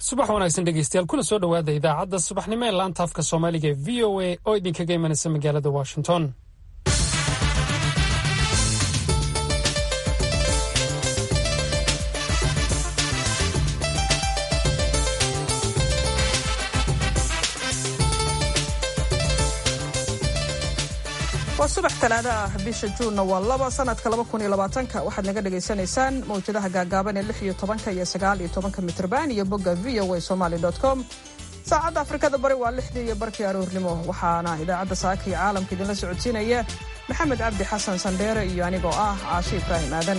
subax wanaagsan dhegeystayaal kuna soo dhowaada idaacadda subaxnimo ee laanta afka soomaaliga ee v o a oo idinkaga imanaysa magaalada washington waa subax talaado ah bisha juunna waa laba sanadka laba kun iyo labaatanka waxaad naga dhagaysanaysaan mawjadaha gaagaaban ee lix iyo tobanka iyo sagaal iyo tobanka mitrban iyo bogga v o a somaly com saacadda afrikada bari waa lixdii iyo barkii aroornimo waxaana idaacadda saaka iyo caalamka idinla socodsiinaya maxamed cabdi xasan sandheere iyo anigoo ah caashi ibraahim aadan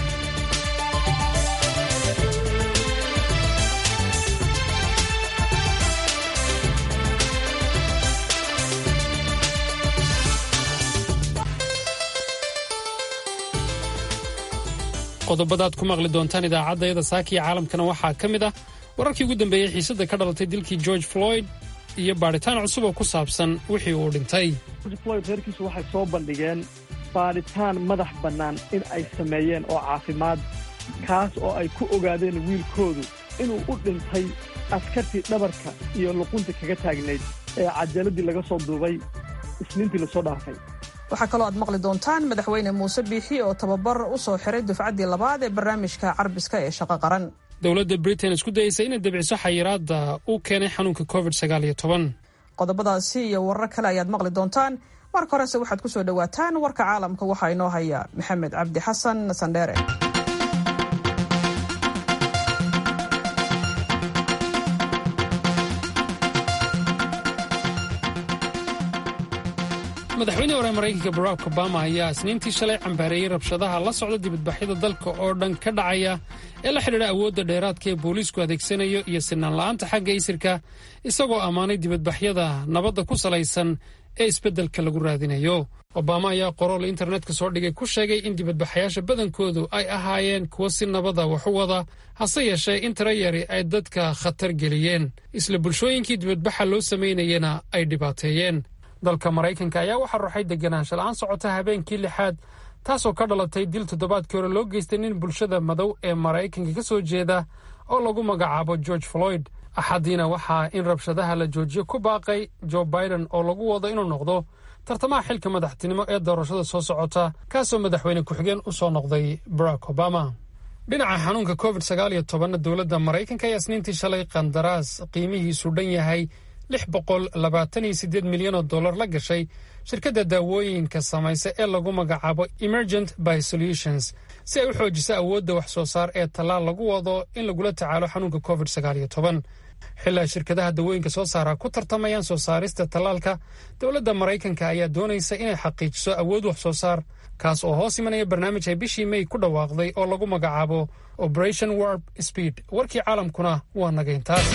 qodobadaad ku maqli doontaan idaacaddayada saaka iyo caalamkana waxaa ka mid ah wararkii ugu dambeeyey xiisadda ka dhalatay dilkii george floyd iyo baadhitaan cusub oo ku saabsan wixii uu dhintay george floyd reerkiisu waxay soo bandhigeen baadhitaan madax bannaan in ay sameeyeen oo caafimaad kaas oo ay ku ogaadeen wiilkoodu inuu u dhintay askartii dhabarka iyo luqunta kaga taagnayd ee cajaladii laga soo duubay isniintii lasoo dhaafay waxaa kaloo aad maqli doontaan madaxweyne muuse biixi oo tababar u soo xiray dufcaddii labaad ee barnaamijka carbiska ee shaqo qaran dowladda britain isku dayeysa inay debciso xayiraadda uu keenay xanuunka covid sagaal iyo toban qodobadaasi iyo warar kale ayaad maqli doontaan marka horese waxaad ku soo dhowaataan warka caalamka waxaa inoo haya maxamed cabdi xasan sandheere madaxweyne hore maraykanka barack obama ayaa isniintii shalay cambaareeyey rabshadaha la socda dibadbaxyada dalka oo dhan ka dhacaya ee la xidhiidha awoodda dheeraadka ee booliisku adeegsanayo iyo sinaan la'aanta xagga isirka isagoo ammaanay dibadbaxyada nabadda ku salaysan ee isbeddelka lagu raadinayo obama ayaa qorool internetka soo dhigay ku sheegay in dibadbaxayaasha badankoodu ay ahaayeen kuwo si nabada wax u wada hase yeeshee in tira yari ay dadka khatar geliyeen isla bulshooyinkii dibadbaxa loo samaynayena ay dhibaateeyeen dalka maraykanka ayaa waxaa ruxay deganaansha la'aan socota habeenkii lixaad taasoo ka dhalatay dil toddobaadkii hore loo geystay nin bulshada madow ee maraykanka ka soo jeeda oo lagu magacaabo george floyd axaddiina waxaa in rabshadaha la joojiyo ku baaqay joe biden oo lagu wado inuu noqdo tartamaha xilka madaxtinimo ee doorashada soo socota kaasoo madaxweyne ku-xigeen u soo noqday barack obama dhinaca xanuunka covid sagaal iyo tobanna dowladda maraykanka ayaa isniintii shalay qandaraas qiimihiisu dhan yahay lix boqol labaatan iyo siddeed milyan oo dollar la gashay shirkadda daawooyinka samaysa ee lagu magacaabo emergent by solutions si ay u xoojiso awoodda wax soo saar ee tallaal lagu wado in lagula tacaalo xanuunka covid sagaal iyo toban xilaa shirkadaha dawooyinka soo saara ku tartamayaan soo saarista tallaalka dowladda maraykanka ayaa doonaysa inay xaqiijiso awood wax soo saar kaas oo hoos imanaya barnaamij ay bishii may ku dhawaaqday oo lagu magacaabo operation warp speed warkii caalamkuna waa nagayntaas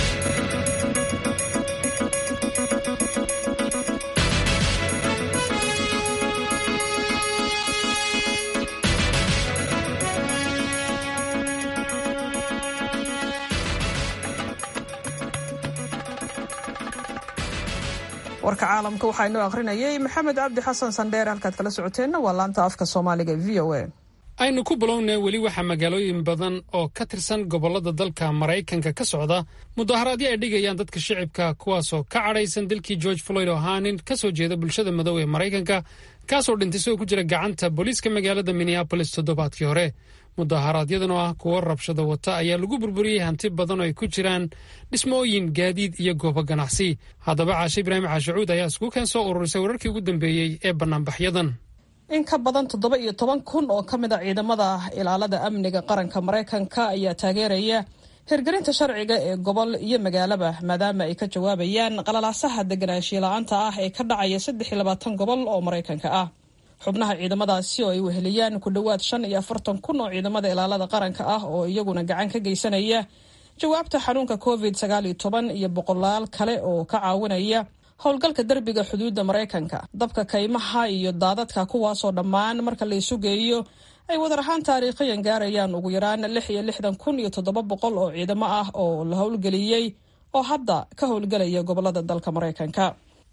warka caalamka waxaa inoo akhrinayay maxamed cabdi xasan sandheer halkaad kala socoteenna waa laanta afka soomaaliga v o a aynu ku bilownay weli waxaa magaalooyin badan oo ka tirsan gobollada dalka maraykanka ka socda mudaharaadyo ay dhigayaan dadka shicibka kuwaasoo ka cadhaysan dilkii george floyd oo ahaa nin ka soo jeeda bulshada madow ee maraykanka kaasoo dhintay isagoo ku jira gacanta booliiska magaalada minneabolis toddobaadkii hore mudaharaadyadana oo ah kuwo rabshado wata ayaa lagu burburiyey hanti badan oo ay ku jiraan dhismooyin gaadiid iyo goobo ganacsi haddaba caashe ibraahim caashacuud ayaa isku keen soo ururisay wararkii ugu dambeeyey ee bannaanbaxyadan in ka badan toddoba iyo toban kun oo ka mid a ciidamada ilaalada amniga qaranka maraykanka ayaa taageeraya hirgelinta sharciga ee gobol iyo magaalaba maadaama ay ka jawaabayaan qalalaasaha deganaanshiya la-aanta ah ee ka dhacaya saddex iyo labaatan gobol oo maraykanka ah xubnaha ciidamadaasi oo ay weheliyaan ku dhowaad shan iyo afartan kun oo ciidamada ilaalada qaranka ah oo iyaguna gacan ka geysanaya jawaabta xanuunka covid sagaal iyo toban iyo boqolaal kale oo ka caawinaya howlgalka derbiga xuduudda maraykanka dabka kaymaha iyo daadadka kuwaasoo dhammaan marka la isu geeyo ay wadar ahaan taariikhiyan gaarayaan ugu yaraan lix iyo lixdan kun iyo toddoba boqol oo ciidamo ah oo la howlgeliyey oo hadda ka howlgelaya gobolada dalka maraykanka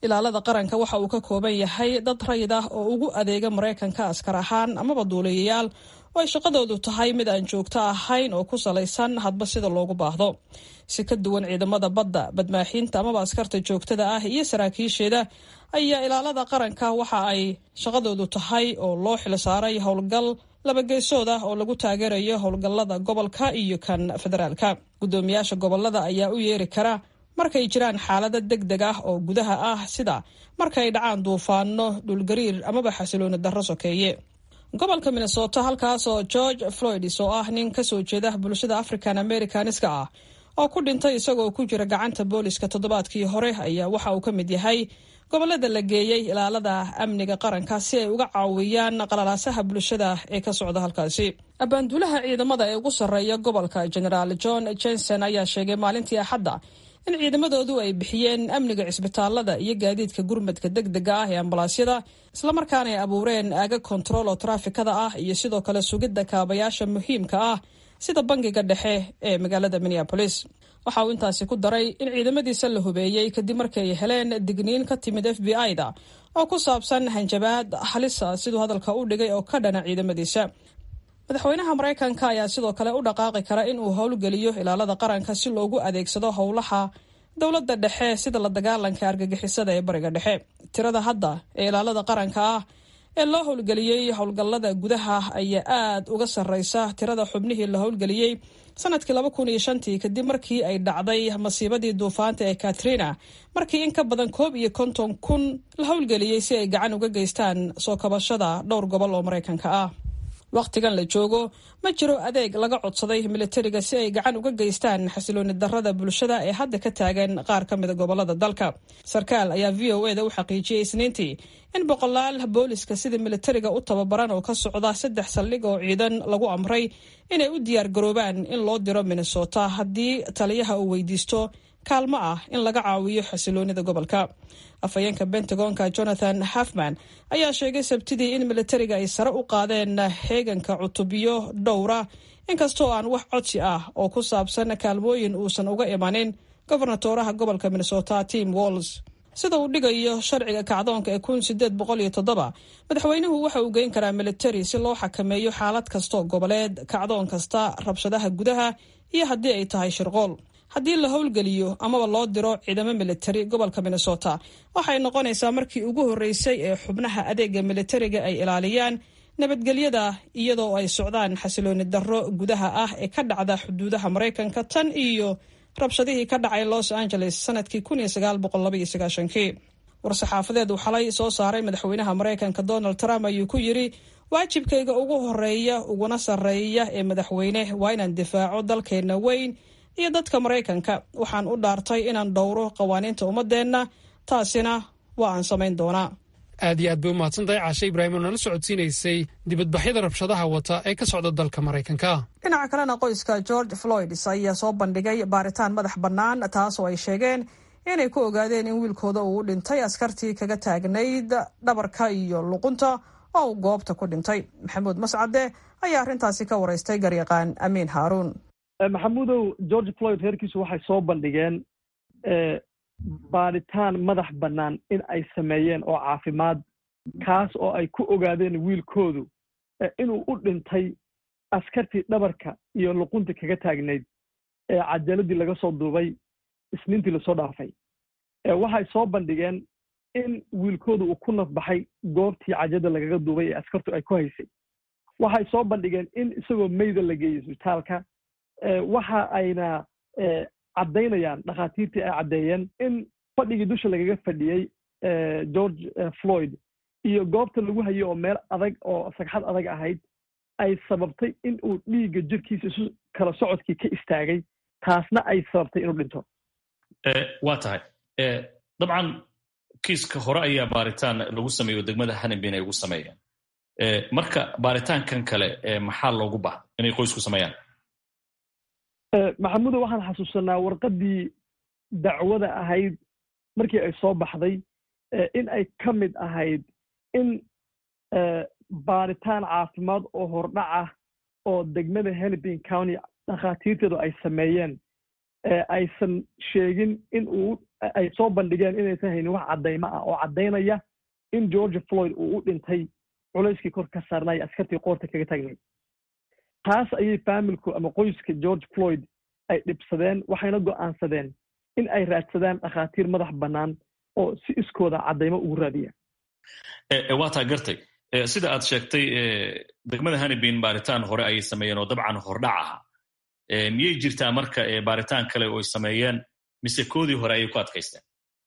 ilaalada qaranka waxa uu ka kooban yahay dad rayid ah oo ugu adeega maraykanka askar ahaan amaba duuliyayaal oo ay shaqadoodu tahay mid aan joogto ahayn oo ku salaysan hadba sida loogu baahdo si ka duwan ciidamada badda badmaaxiinta amaba askarta joogtada ah iyo saraakiisheeda ayaa ilaalada qaranka waxa ay shaqadoodu tahay oo loo xilsaaray howlgal labageesood ah oo lagu taageerayo howlgallada gobolka iyo kan federaalka guddoomiyaasha gobolada ayaa u yeeri kara markay jiraan xaalado deg deg ah oo gudaha ah sida markay dhacaan duufaano dhulgariir amaba xasilooni darro sokeeye gobolka minnesota halkaas oo george floyds oo ah nin kasoo jeeda bulshada african americaniska ah oo ku dhintay isagoo ku jira gacanta booliska toddobaadkii hore ayaa waxa uu ka mid yahay gobolada la geeyey ilaalada amniga qaranka si ay uga caawiyaan qalalaasaha bulshada ee ka socda halkaasi abaanduulaha ciidamada ee ugu sarreeya gobolka generaal john jenson ayaa sheegay maalintii axadda in ciidamadoodu ay bixiyeen amniga cisbitaalada iyo gaadiidka gurmadka deg dega ah ee ambalaasyada islamarkaana ay abuureen aaga kontarool oo taraafikada ah iyo sidoo kale sugidda kaabayaasha muhiimka ah sida bangiga dhexe ee magaalada minneabolis waxa uu intaasi ku daray in ciidamadiisa la hubeeyey kadib markii ay heleen digniin ka timid f b i-da oo ku saabsan hanjabaad halisa siduu hadalka u dhigay oo ka dhana ciidamadiisa madaxweynaha maraykanka ayaa sidoo kale u dhaqaaqi kara in uu howlgeliyo ilaalada qaranka si loogu adeegsado howlaha dowladda dhexe sida la dagaalanka argagixisada ee bariga dhexe tirada hadda ee ilaalada qaranka ah ee loo howlgeliyey howlgallada gudaha ayaa aad uga sarreysa tirada xubnihii la howlgeliyey sanadkii laba kun iyo shantii kadib markii ay dhacday masiibadii duufaanta ee katrina markii in ka badan koob iyo konton kun la howlgeliyey si ay gacan uga geystaan soo kabashada dhowr gobol oo maraykanka ah wakhtigan la joogo ma jiro adeeg laga codsaday militariga si ay gacan uga geystaan xasilooni darrada bulshada ee hadda ka taagan qaar ka mida gobolada dalka sarkaal ayaa v o e da u xaqiijiyey isniintii in boqolaal booliska sida militariga u tababaran oo ka socda saddex saldhig oo ciidan lagu amray inay u diyaar garoobaan in loo diro minnesota haddii taliyaha uu weydiisto kaalmo ah in laga caawiyo xasiloonida gobolka afhayeenka bentagonka jonathan hafman ayaa sheegay sabtidii in militariga ay sare u qaadeen heeganka cutubyo dhowra inkastoo aan wax codsi ah oo ku saabsan kaalmooyin uusan uga imanin gobernatoraha gobolka minnesota tim walls sida uu dhigayo sharciga kacdoonka ee kun sideed boqol iyo toddoba madaxweynuhu waxa uu geyn karaa militari si loo xakameeyo xaalad kastoo goboleed kacdoon kasta rabshadaha gudaha iyo haddii ay tahay shirqool haddii la howlgeliyo amaba loo diro ciidamo militari gobolka minnesota waxay noqonaysaa markii ugu horreysay ee xubnaha adeega militariga ay ilaaliyaan nabadgelyada iyadoo ay socdaan xasilooni darro gudaha ah ee ka dhacda xuduudaha maraykanka tan iyo rabshadihii ka dhacay los angeles sanadkii kii war-saxaafadeed uu xalay soo saaray madaxweynaha maraykanka donald trump ayuu ku yidri waajibkayga ugu horeeya uguna sarreeya ee madaxweyne waa inaan difaaco dalkeenna weyn iyo dadka maraykanka waxaan u dhaartay inaan dhowro qawaaniinta ummadeenna taasina waa aan samayn doonaa aad iyo aad bay u mahadsantahay caashe ibraahim oo nala socodsiinaysay dibadbaxyada rabshadaha wata ee ka socda dalka maraykanka dhinaca kalena qoyska george floyds ayaa soo bandhigay baaritaan madax bannaan taas oo ay sheegeen inay ku ogaadeen in wiilkooda uu u dhintay askartii kaga taagnayd dhabarka iyo luqunta oo uu goobta ku dhintay maxamuud mascade ayaa arrintaasi ka waraystay garyaqaan amiin haaruun maxamuudow george floyd reerkiisu waxay soo bandhigeen baadhitaan madax bannaan in ay sameeyeen oo caafimaad kaas oo ay ku ogaadeen wiilkoodu inuu u dhintay askartii dhabarka iyo luqunta kaga taagnayd ee cajaladii laga soo duubay isniintii lasoo dhaafay waxay soo bandhigeen in wiilkoodu uu ku nafbaxay goobtii cajada lagaga duubay ee askartu ay ku haysay waxay soo bandhigeen in isagoo meyda la geeyey isbitaalka waxa ayna caddaynayaan dhakhaatiirtii ay caddeeyeen in fadhigii dusha lagaga fadhiyey george floyd iyo goobta lagu hayo oo meel adag oo sagxad adag ahayd ay sababtay in uu dhiigga jirkiisa isu kala socodkii ka istaagay taasna ay sababtay inuu dhinto waa tahay dabcan kiiska hore ayaa baaritaan lagu sameeyo degmada hanabin ay ugu sameeyeen marka baaritaankan kale maxaa loogu baha inay qoysku sameeyaan maxamuudo waxaan xasuusanaa warqaddii dacwada ahayd markii ay soo baxday in ay ka mid ahayd in baaritaan caafimaad oo hordhac ah oo degmada hennepin county dhakhaatiirteedu ay sameeyeen aysan sheegin in uu ay soo bandhigeen inaysan haynin wax caddaymo ah oo caddaynaya in george floyd uu u dhintay culayskii kor ka saarnay askartii qoorta kaga taagnay taas ayay faamilku ama qoyska george floyd ay dhibsadeen waxayna go'aansadeen in ay raadsadaan dhakhaatiir madax bannaan oo si iskooda caddaymo ugu raadiya waa taa gartay sida aad sheegtay degmada hanibin baaritaan hore ayay sameeyeen oo dabcan hordhac ahaa miyay jirtaa marka baaritaan kale oo ay sameeyeen mise koodii hore ayay ku adkaysteen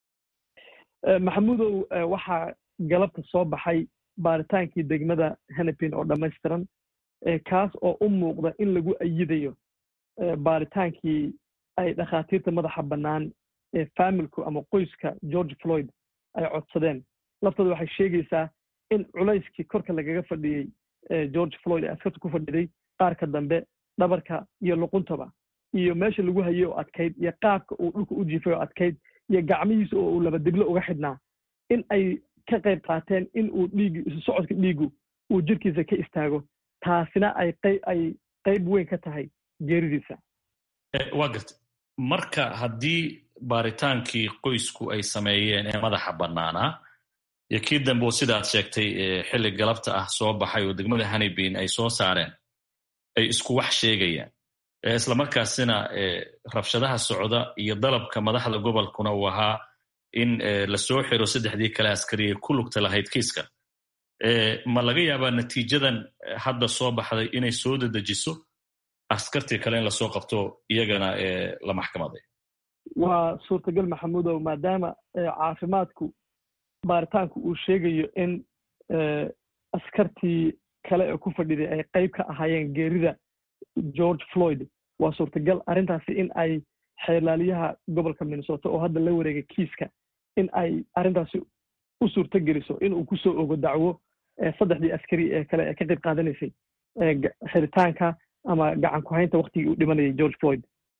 maxamuudow waxaa galabta soo baxay baaritaankii degmada hanibin oo dhammaystiran kaas oo u muuqda in lagu ayidayo baaritaankii ay dhakhaatiirta madaxa bannaan ee faamilku ama qoyska george floyd ay codsadeen laftooda waxay sheegaysaa in culayskii korka lagaga fadhiyey george floyd ee askarta ku fadhiday qaarka dambe dhabarka iyo luquntaba iyo meesha lagu hayay oo adkayd iyo qaabka uu dhulka u jiifay oo adkayd iyo gacmihiisa oo uu laba diblo uga xidhnaa in ay ka qayb qaateen in uu dhiigi isu socodka dhiigu uu jirkiisa ka istaago taasina ay qay ay qayb weyn ka tahay geeridiisa waa garta marka haddii baaritaankii qoysku ay sameeyeen ee madaxa bannaanaa iyo kii dambe oo sidaad sheegtay xilli galabta ah soo baxay oo degmada hanibin ay soo saareen ay isku wax sheegayaan islamarkaasina rabshadaha socda iyo dalabka madaxda gobolkuna uu ahaa in lasoo xiro saddexdii kale askari ee ku lugta lahayd kiiska ma laga yaabaa natiijadan hadda soo baxday inay soo dedejiso askartii kale in lasoo qabto iyagana la maxkamaday waa suurtagal maxamuudow maadaama caafimaadku baaritaanku uu sheegayo in askartii kale ee ku fadhiday ay qayb ka ahaayeen geerida george floyd waa suurtagal arrintaasi in ay xeerlaaliyaha gobolka minnesota oo hadda la wareegay kiiska in ay arrintaasi u suurto geliso in uu kusoo ogo dacwo saddexdii askari ee kale ee ka qayb qaadanaysay xiritaanka ama gacan ku haynta waktigii uu dhimanayay george floyd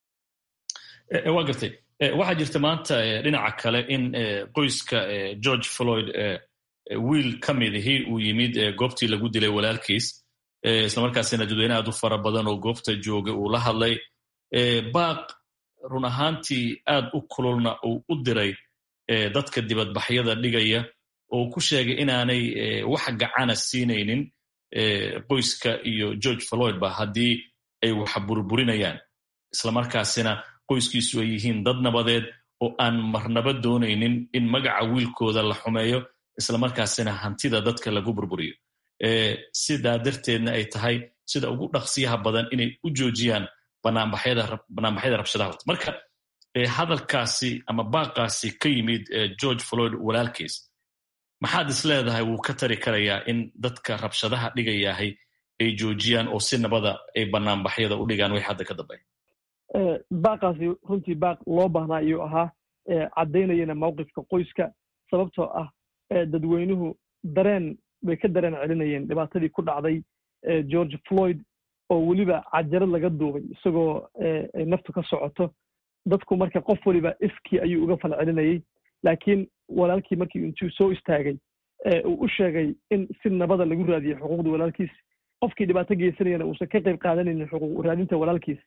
waa gartay waxaa jirta maanta dhinaca kale in qoyska george floyd wiil ka midihii uu yimid goobtii lagu dilay walaalkiis islamarkaasina dadweyne aad u fara badan oo goobta jooga uu la hadlay baaq run ahaantii aad u kululna uu u diray dadka dibadbaxyada dhigaya oo ku sheegay inaanay wax gacana siinaynin qoyska iyo george floyd ba haddii ay wax burburinayaan islamarkaasina qoyskiisu ay yihiin dad nabadeed oo aan marnaba doonaynin in magaca wiilkooda la xumeeyo islamarkaasina hantida dadka lagu burburiyo sidaa darteedna ay tahay sida ugu dhaqsiyaha badan inay u joojiyaan banaanbaxyada rabshadaha wata marka hadalkaasi ama baaqaasi ka yimid george floyd walaalkiis maxaad is leedahay wuu ka tari karayaa in dadka rabshadaha dhigayahay ay joojiyaan oo si nabada ay banaanbaxyada u dhigaan way hadda ka dambeya baaqaasi runtii baaq loo baahnaa ayuu ahaa caddaynayana mawqifka qoyska sababtoo ah dadweynuhu dareen bay ka dareen celinayeen dhibaatadii ku dhacday george floyd oo weliba cajarad laga duubay isagoo ay naftu ka socoto dadku marka qof waliba iskii ayuu uga fal celinayay laakiin walaalkii markii intuu soo istaagay uu u sheegay in si nabada lagu raadiyey xuquuqda walaalkiis qofkii dhibaato geysanayana uusan ka qayb qaadanaynin xuquuq raadinta walaalkiis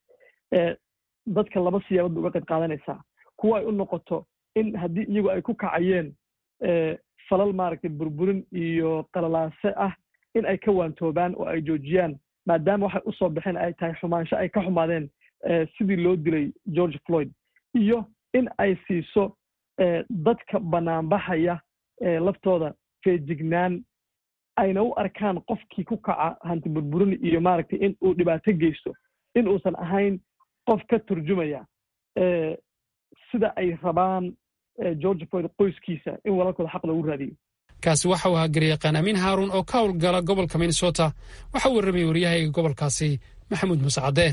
dadka laba siyaabood ba uga qayb qaadanaysaa kuwa ay u noqoto in haddii iyagu ay ku kacayeen falal maaragtay burburin iyo qalalaase ah in ay ka waantoobaan oo ay joojiyaan maadaama waxay u soo baxeen ay tahay xumaansho ay ka xumaadeen sidii loo dilay george floyd iyo in ay siiso dadka banaanbaxaya laftooda feejignaan ayna u arkaan qofkii ku kaca hanti burburin iyo maaragtay in uu dhibaato geysto in uusan ahayn qof ka turjumaya sida ay rabaan george floyd qoyskiisa in walaalkooda xaq loogu raadiyo kaasi waxa uu ahaa garyaqaan amiin haaruun oo ka howlgala gobolka minnesota waxa uu warramayay waryahayga gobolkaasi maxamuud muuse cadde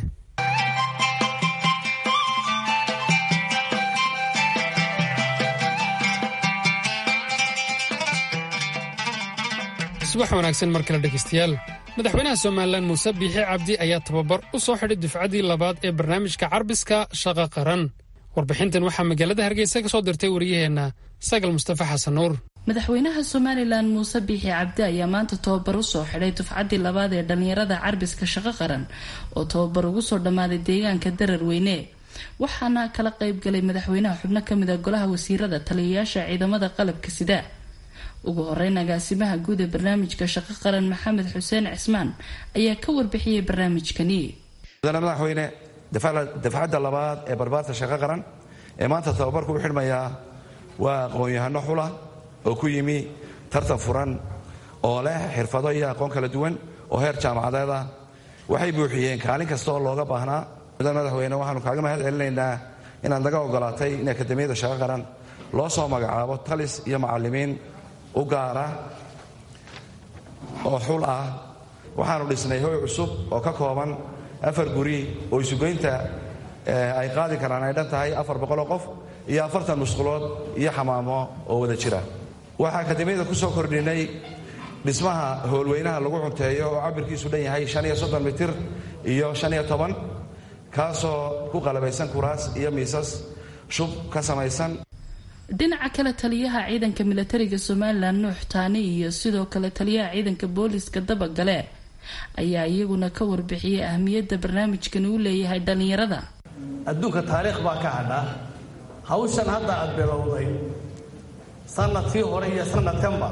subax wanaagsan mar kale dhegaystayaal madaxweynaha somalilan muuse biixi cabdi ayaa tababar u soo xidhay dufcaddii labaad ee barnaamijka carbiska shaqa qaran warbixintan waxaa magaalada hargeysa ka soo dirtay wariyaheenna sagal mustafa xasan nuur madaxweynaha somalilan muuse biixi cabdi ayaa maanta tababar usoo xidhay dufcaddii labaad ee dhallinyarada carbiska shaqo qaran oo tababar ugu soo dhammaaday deegaanka darar weyne waxaana kala qeybgalay madaxweynaha xubno kamid a golaha wasiirada taliyayaasha ciidamada qalabka sida ugu horeyn agaasimaha guud ee barnaamijka shaqo qaran maxamed xuseen cismaan ayaa ka warbixiyey barnaamijkani mudane madaxweyne dafcadda labaad ee barbaarta shaqo qaran ee maanta tababarku u xidhmayaa waa aqoon-yahano xula oo ku yimi tartan furan oo leh xirfado iyo aqoon kala duwan oo heer jaamacadeed ah waxay buuxiyeen kaalin kasta oo looga baahnaa mudane madaxweyne waxaanu kaaga mahad celinaynaa inaad naga ogolaatay in akademiyada shaqo qaran loo soo magacaabo talis iyo macallimiin u gaara oo xul ah waxaanu dhisnay hoy cusub oo ka kooban afar guri oo isugeynta ay qaadi karaan ay dhan tahay afar boqoloo qof iyo afartan musqulood iyo xamaamo oo wada jira waxaa akademiyada ku soo kordhinay dhismaha howlweynaha lagu cunteeyo oo cabirkiisu dhan yahay shan iyo soddon mitir iyo shan iyo toban kaasoo ku qalabaysan kuraas iyo miisas shub ka samaysan dhinaca kale taliyaha ciidanka milatariga somalilan nuux taani iyo sidoo kale taliyaha ciidanka booliiska dabagale ayaa iyaguna ka warbixiyey ahmiyadda barnaamijkani u leeyahay dhallinyarada adduunka taariikh baa ka hadha hawshan hadda aad bilowday sanadkii hore iyo sanadkanba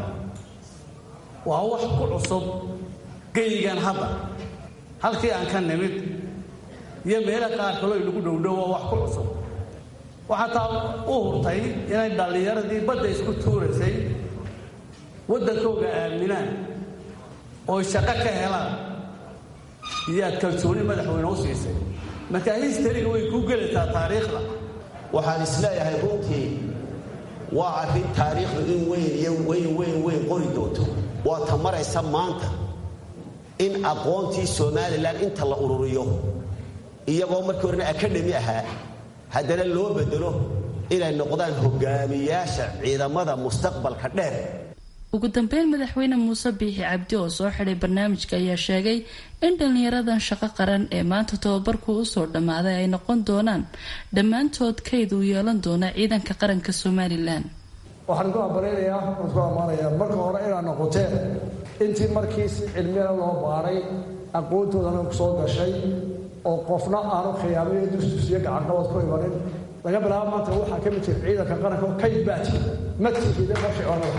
waa wax ku cusub geyigan hadda halkii aan ka nimid iyo meelo qaar kaloo lagu dhowdhow waa wax ku cusub waxaa taa u hurtay inay dhallinyaradii badda isku tuuraysay waddankooga aaminaan oo shaqo ka helaan iyoaad kalsooni madaxweyne u siisay markaa histariga way kuu gelaysaa taariikhda waxaan isleeyahay runtii waa arrin taariikhdu in weyn iyo weyn weyn weyn qori doonto waa ta maraysa maanta in aqoontii somalilan inta la ururiyo iyagoo markii horena akadhemi ahaa haddana loo bedelo inay noqdaan hogaamiyaasha ciidamada mustaqbalka dheer ugu dambeyn madaxweyne muuse biixi cabdi oo soo xidhay barnaamijka ayaa sheegay in dhallinyaradan shaqo qaran ee maanta tababarku usoo dhammaaday ay noqon doonaan dhammaantood kayd uu yeelan doona ciidanka qaranka somalilan waxaan ku abalaynayaa waan ku ammaanayaa marka hore inaad noqoteen intii markii si cilmiyana loo baaray aqoontoodana kusoo gashay oo qofna aanu khiyaamayo dusdusyo gacanqabad ku imanin laga bilaabo maanta waxaa ka mid jira ciidanka qaranka oo kayd baa jira madkiisa qarshicoonada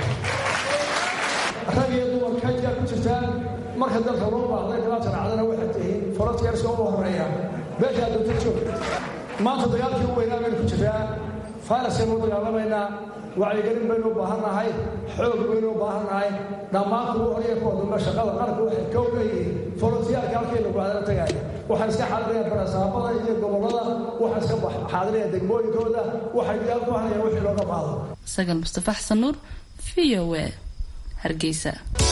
rag iyo dumar kaydkaa ku jirtaan marka dalka loo baahday kala janacdana waxaad tihiin forotiyaarska ugu horeeya meeshaa danta joog maanta dagaalkii u weynaa baynu ku jiraa fayrasaynu u dagaalamaynaa wacyigelin baynu u baahan nahay xoog baynu u baahan nahay dhammaan kugu horaya kuwa dambe shaqada qaranka waxay kow leeyihiin forotiyaarka halkaynu baadana tagaaya waxaan iska xaadiraya barasaabada iyo gobollada waxaan iska xaadiraya degmooyinkooda waxay diyaal ku hanayaan wixii looga baahdo sagal mustafa xasan nuur v o a hargeysa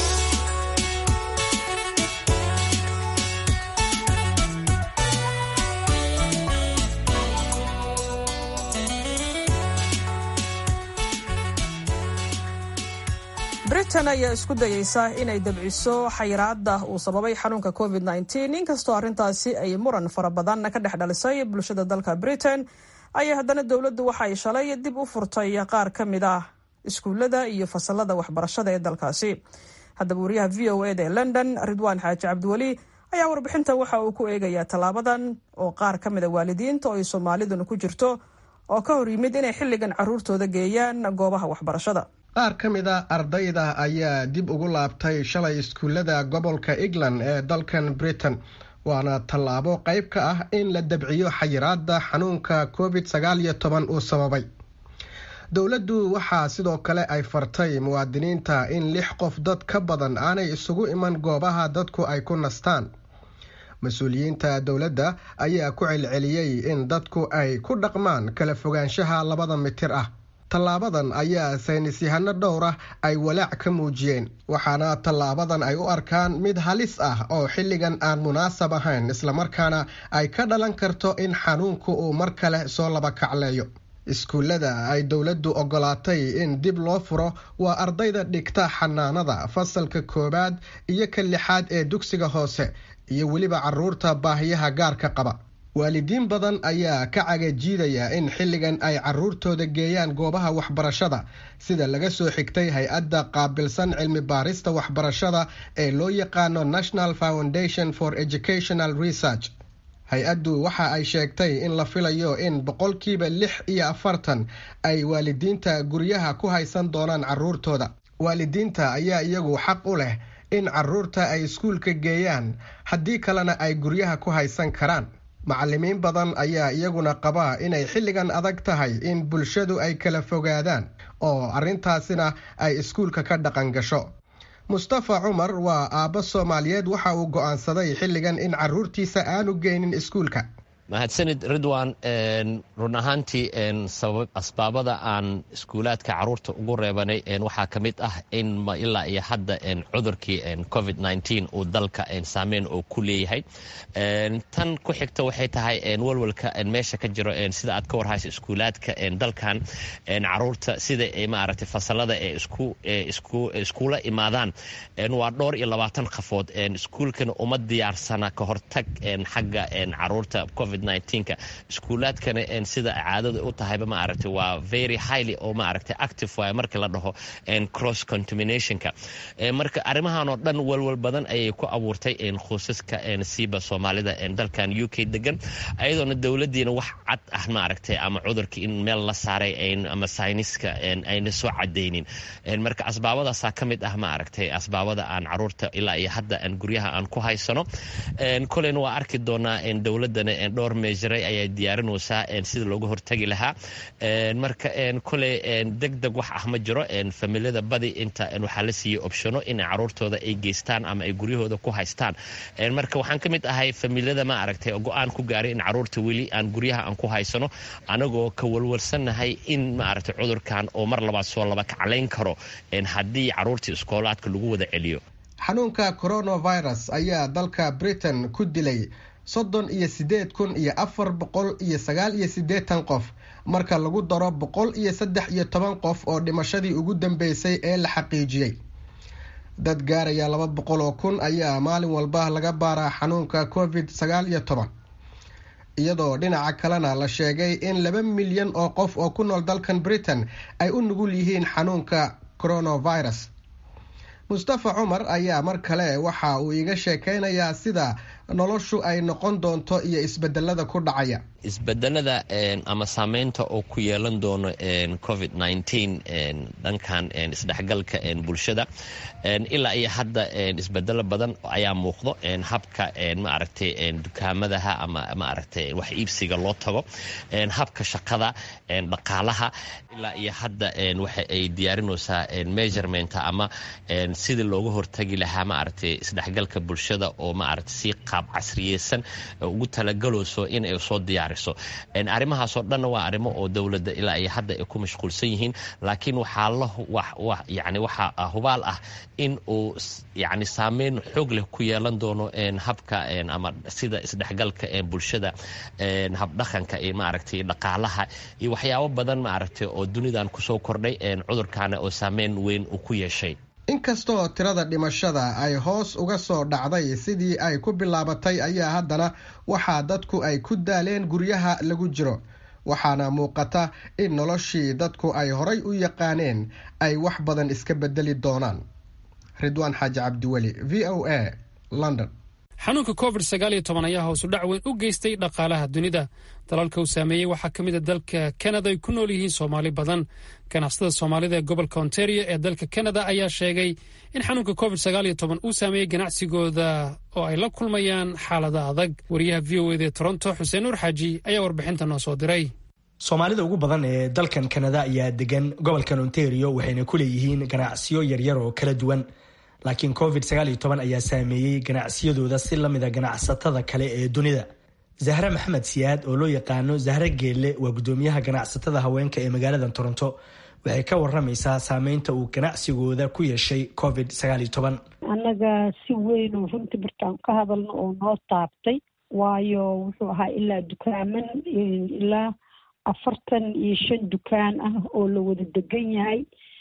britain ayaa isku dayeysa inay dabciso xayiraada uu sababay xanuunka covid inkastoo arrintaasi ay muran fara badan ka dhex dhalisay bulshada dalka britain ayaa haddana dowladdu waxay shalay dib u furtay qaar ka mid ah iskuullada iyo fasalada waxbarashada ee dalkaasi haddaba wariyaha v o eda ee london ridwaan xaaji cabdiweli ayaa warbixintan waxa uu ku eegayaa tallaabadan oo qaar ka mid a waalidiinta oo ay soomaaliduna ku jirto oo ka hor yimid inay xilligan caruurtooda geeyaan goobaha waxbarashada qaar ka mid a ardayda ayaa dib ugu laabtay shalay iskuullada gobolka england ee dalkan britain waana tallaabo qayb ka ah in la dabciyo xayiraada xanuunka covid sagaal iyo toban uu sababay dowladdu waxaa sidoo kale ay fartay muwaadiniinta in lix qof dad ka badan aanay isugu iman goobaha dadku ay ku nastaan mas-uuliyiinta dowladda ayaa ku celceliyey in dadku ay ku dhaqmaan kala fogaanshaha labada mitir ah tallaabadan ayaa saynisyahano dhowr ah ay walaac ka muujiyeen waxaana tallaabadan ay u arkaan mid halis ah oo xilligan aan munaasab ahayn islamarkaana ay ka dhalan karto in xanuunku uu mar kale soo laba kacleeyo iskuullada ay dowladdu ogolaatay in dib loo furo waa ardayda dhigta xanaanada fasalka koowaad iyo ka lixaad ee dugsiga hoose iyo weliba caruurta baahiyaha gaarka qaba waalidiin badan ayaa ka cagajiidaya in xilligan ay caruurtooda geeyaan goobaha waxbarashada sida laga soo xigtay hay-adda qaabilsan cilmi baarista waxbarashada ee loo yaqaano national foundation for educational research hay-addu waxa ay sheegtay in la filayo in boqolkiiba lix iyo afartan ay waalidiinta guryaha ku haysan doonaan caruurtooda waalidiinta ayaa iyagu xaq u leh in caruurta ay iskuulka geeyaan haddii kalena ay guryaha ku haysan karaan macalimiin badan ayaa iyaguna qabaa inay xilligan adag tahay in bulshadu ay kala fogaadaan oo arrintaasina ay iskuulka ka dhaqan gasho mustafa cumar waa aabbo soomaaliyeed waxa uu go'aansaday xilligan in caruurtiisa aanu geynin iskuulka mahadsanid ridwan run ahaantii asbaabada aan iskuulaadka caruurta ugu reebanay waxaa ka mid ah in ilaa iyo hadda cudurkii covid uu dalka saameyn oo ku leeyahay tan ku xigta waxay tahay walwalka meesha ka jiro sida aad ka warhayso iskuulaadka dalkan caruurta sida maaragtay fasalada ee iskuula imaadaan waa dhowr iyo labaatan qafood iskuulkana uma diyaarsana ka hortag xagga caruurta ka iskuulaadkana sida caadada u tahayba maaragtay waa very highly oo maaragtay active waay markii la dhaho cross contaminationka marka arrimahan oo dhan walwal badan ayay ku abuurtay qoysaska siiba soomaalida dalkan u k degan ayadoona dowladiina wax cad ah maaragtay ama cudurka in meel la saaray ama sayniska ayna soo cadaynin marka asbaabadaasaa ka mid ah maaragtay asbaabada aan caruurta ilaa iyo hadda guryaha aan ku haysano koleyna waa arki doonaa dowladana dhowr meejaray ayaa diyaarinaysaa sida looga hortagi lahaa marka koley deg deg wax ah ma jiro familiyada badi inta waxaa la siiyey optiono inay caruurtooda ay geystaan ama ay guryahooda ku haystaan marka waxaan ka mid ahay familiyada ma aragtay go-aan ku gaaray in caruurta weli aan guryaha aan ku haysano anagoo ka walwalsannahay in maaragtay cudurkan oo mar labaad soo laba kaclayn karo haddii caruurta iskoolaadka lagu wada celiyo xanuunka coronavirus ayaa dalka britain ku dilay soddon iyo siddeed kun iyo afar boqol iyo sagaal iyo siddeetan qof marka lagu daro boqol iyo saddex iyo toban qof oo dhimashadii ugu dambeysay ee la xaqiijiyey dad gaaraya laba boqol oo kun ayaa maalin walba laga baaraa xanuunka covid sagaal iyo toban iyadoo dhinaca kalena la sheegay in laba milyan oo qof oo ku nool dalkan britain ay u nugul yihiin xanuunka coronavirus mustafa cumar ayaa mar kale waxa uu iga sheekeynayaa sida noloshu ay noqon doonto iyo isbedelada ku dhacaya isbedelada ama saameynta oo ku yeelan doono covid dhankan isdhexgalka bulshada ilaa iyo hadda isbedelo badan ayaa muuqdo habka maaragtay dukaamadaha ama maaragtay wax iibsiga loo tago habka shaqada dhaqaalaha ilaa iyo hadda waxa ay diyaarinaysaa measurement ama sidii looga hortagi lahaa maaragtay isdhexgalka bulshada oo maaragtay si qaab casriyeysan ugu talagaleyso in ay soo diyaariso arrimahaasoo dhanna waa arrimo oo dowladda ilaa iyo hadda ay ku mashquulsan yihiin laakiin waxaa la yani waxaa hubaal ah in uu yani saameyn xoog leh ku yeelan doono habka ama sida isdhexgalka bulshada habdhaqanka iyo maaragtay dhaqaalaha iyo waxyaabo badan maaragtay oo dunidan kusoo kordhay cudurkaana oo saameyn weyn uu ku yeeshay inkastoo tirada dhimashada ay hoos uga soo dhacday sidii ay ku bilaabatay ayaa haddana waxaa dadku ay ku daaleen guryaha lagu jiro waxaana muuqata in noloshii dadku ay horay u yaqaaneen ay wax badan iska bedeli doonaan ridwaan xaaji cabdiweli v o a london xanuunka covid sagaal iyo toban ayaa hoosu dhac weyn u geystay dhaqaalaha dunida dalalka uu saameeyey waxaa ka mid a dalka kanada ay ku nool yihiin soomaali badan ganacsatada soomaalida ee gobolka ontario ee dalka kanada ayaa sheegay in xanuunka covid sagaal iyo toban uu saameeyey ganacsigooda oo ay la kulmayaan xaalada adag wariyaha v o eda ee toronto xuseen nuur xaaji ayaa warbixinta noo soo diray soomaalida ugu badan ee dalkan kanada ayaa degan gobolkan ontario waxayna ku leeyihiin ganacsiyo yaryar oo kala duwan laakiin covid sagaal iyo toban ayaa saameeyey ganacsiyadooda si lamida ganacsatada kale ee dunida zahre maxamed siyaad oo loo yaqaano zahre geelle waa gudoomiyaha ganacsatada haweenka ee magaalada toronto waxay ka waramaysaa saameynta uu ganacsigooda ku yeeshay covid sagaal iyo toban annaga si weyn oo runtii markaan ka hadalno oo noo taabtay waayo wuxuu ahaa ilaa dukaaman ilaa afartan iyo shan dukaan ah oo la wada degan yahay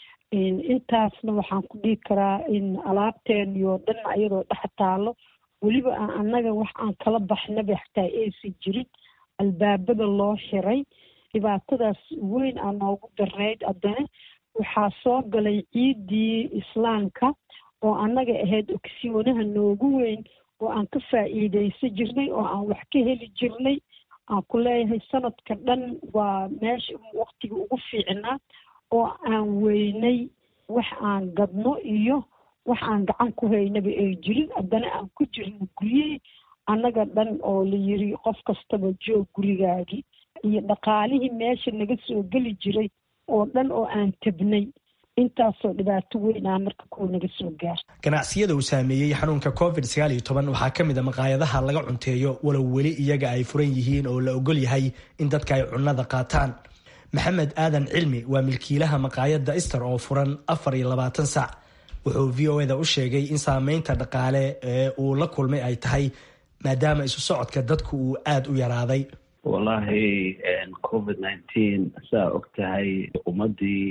intaasna waxaan ku dhihi karaa in alaabteeniyo dhan iyadoo dhex taalo weliba aan annaga wax aan kala baxnaba xataa aysan jirin albaabada loo xiray dhibaatadaas weyn aa noogu darnayd haddana waxaa soo galay ciiddii islaamka oo annaga ahayd ogsiyoonaha noogu weyn oo aan ka faa'iidaysan jirnay oo aan wax ka heli jirnay aan ku leeyahay sanadka dhan waa meesha waktiga ugu fiicnaa oo aan weynay wax aan gadno iyo wax aan gacan ku haynaba ay jirin haddana aan ku jirno guryihii annaga dhan oo la yiri qof kastaba joog gurigaagii iyo dhaqaalihii meesha naga soo geli jiray oo dhan oo aan tabnay intaasoo dhibaato weyn ah marka kuwa naga soo gaarta ganacsiyada uu saameeyey xanuunka covid sagaal iyo toban waxaa ka mid a maqaayadaha laga cunteeyo walow weli iyaga ay furan yihiin oo la ogol yahay in dadka ay cunnada qaataan maxamed aadan cilmi waa milkiilaha maqaayadda ister oo furan afar iyo labaatan saac wuxuu v o eda u sheegay in saameynta dhaqaale ee uu la kulmay ay tahay maadaama isu socodka dadku uu aada u yaraaday wallahi covid nineteen saa og tahay ummadii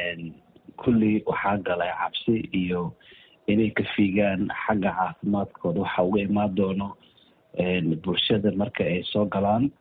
kulli waxaa galay cabsi iyo inay ka fiigaan xagga caafimaadkooda waxa uga imaan doono bulshada marka ay soo galaan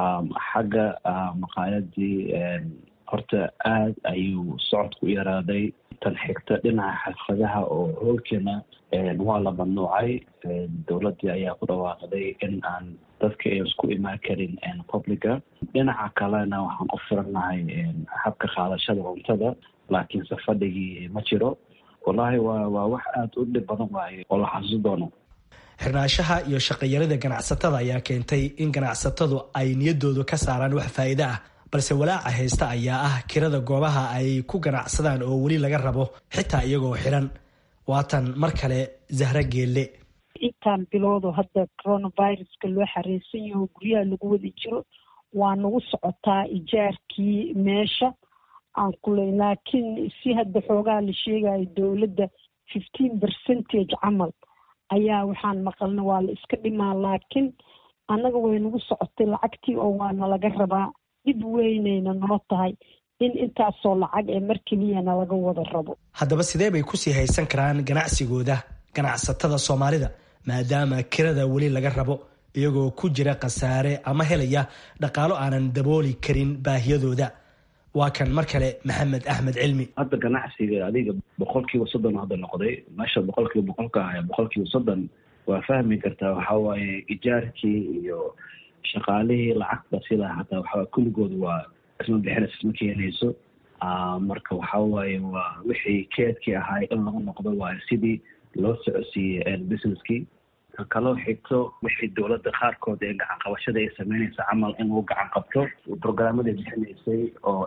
xagga maqaayadii horta aad ayuu socodku u yaraaday tan xigta dhinaca xirfadaha oo hoolkeena waa la mamnuucay dowladdii ayaa ku dhawaaqday in aan dadka ay isku imaan karin publica dhinaca kalena waxaan ku firannahay habka qaadashada cuntada laakiinse fadhigii ma jiro wallahi waa waa wax aada u dhib badan waaye oo la xasuusi doono xirnaanshaha iyo shaqayarida ganacsatada ayaa keentay in ganacsatadu ay niyaddoodu ka saaraan wax faa'iide ah balse walaaca haysta ayaa ah kirada goobaha ay ku ganacsadaan oo weli laga rabo xitaa iyagoo xiran waatan mar kale zahra geelle intaan biloodo hadda coronaviruska loo xareysan yaho guryaha lagu wada jiro waa nagu socotaa ijaarkii meesha aan kuley laakiin si hadda xoogaa la sheegayo dowladda fifteen percentage camal ayaa waxaan maqalna waa la iska dhimaa laakiin annaga way nagu socotay lacagtii oo waana laga rabaa dhib weynayna noo tahay in intaasoo lacag ee mar keliyana laga wada rabo haddaba sidee bay kusii haysan karaan ganacsigooda ganacsatada soomaalida maadaama kirada weli laga rabo iyagoo ku jira khasaare ama helaya dhaqaalo aanan dabooli karin baahiyadooda waa kan mar kale maxamed axmed cilmi hadda ganacsiga adiga boqolkiiba soddon hadda noqday meesha boqolkiiba boqolka ah boqolkiiba soddon waa fahmi kartaa waxa waaye ijaarkii iyo shaqaalihii lacagta sidaa hataa waxaa kulligooda waa isma bixinaysa isma keenayso marka waxa waaye waa wixii keedkii ahaay in lagu noqdo waayo sidii loo socodsiiyey businesskii kaloo xigto wixii dowladda qaarkood ee gacan qabashada ay sameynaysa camal in uu gacan qabto programmada bixinaysay oo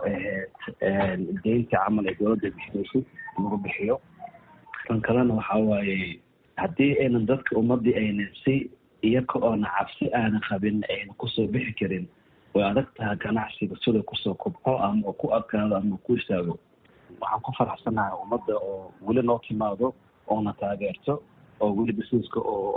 ahayd deynta camal ee dowladda bixinaysay lagu bixiyo kan kalena waxa waaye haddii aynan dadka ummadii aynan si iyaka oona cabsi aanan qabin aynan kusoo bixi karin way adag tahay ganacsiga sida kusoo kobco ama ku adkaado ama ku istaago waxaan ku faraxsanahay ummadda oo weli noo timaado oona taageerto oo weli busineska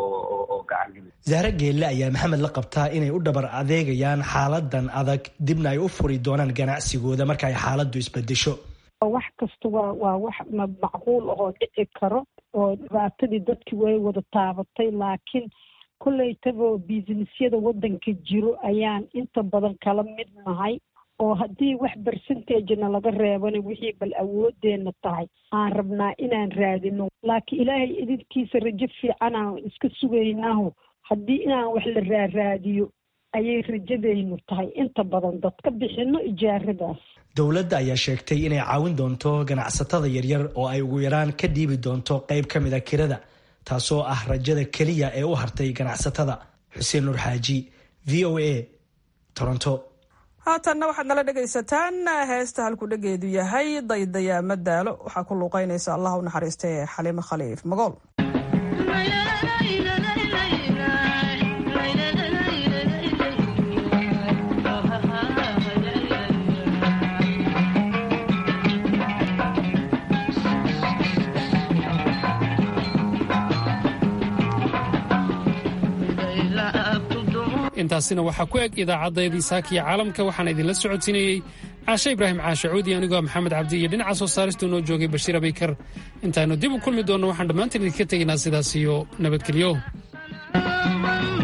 oo gacangeli zahre geelle ayaa maxamed la qabtaa inay u dhabar adeegayaan xaaladan adag dibna ay u furi doonaan ganacsigooda marka ay xaaladdu isbedesho wax kasta waa waa wax macquul ahoo dhici karo oo dhibaatadii dadkii way wada taabatay laakiin kollaytaba businessyada waddanka jiro ayaan inta badan kala mid nahay oo haddii wax bersentagena laga reebana wixii bal awoodeena tahay aan rabnaa inaan raadino laakiin ilaahay idinkiisa rajo fiican aan iska sugaynaaho haddii inaan wax la raaraadiyo ayay rajadaynu tahay inta badan dadka bixino ijaaradaas dowladda ayaa sheegtay inay caawin doonto ganacsatada yaryar oo ay ugu yaraan ka dhiibi doonto qayb ka mid a kirada taasoo ah rajada keliya ee u hartay ganacsatada xuseen nur xaaji v o a toronto haatanna waxaad nala dhegaysataan heesta halku dhegeedu yahay daydayaama daalo waxaa ku luuqeynaysa allah u naxariistay xaliimo khaliif magool intaasina waxaa ku eg idaacaddaydii saakiya caalamka waxaana idinla socodsiinayey caashe ibraahim caashe cuudi anigoo maxamed cabdi iyo dhinaca soo saaristu noo joogay bashiir abaykar intaannu dib u kulmi doonno waxaan dhammaantiin idinka tegaynaa sidaas iyo nabadgelyo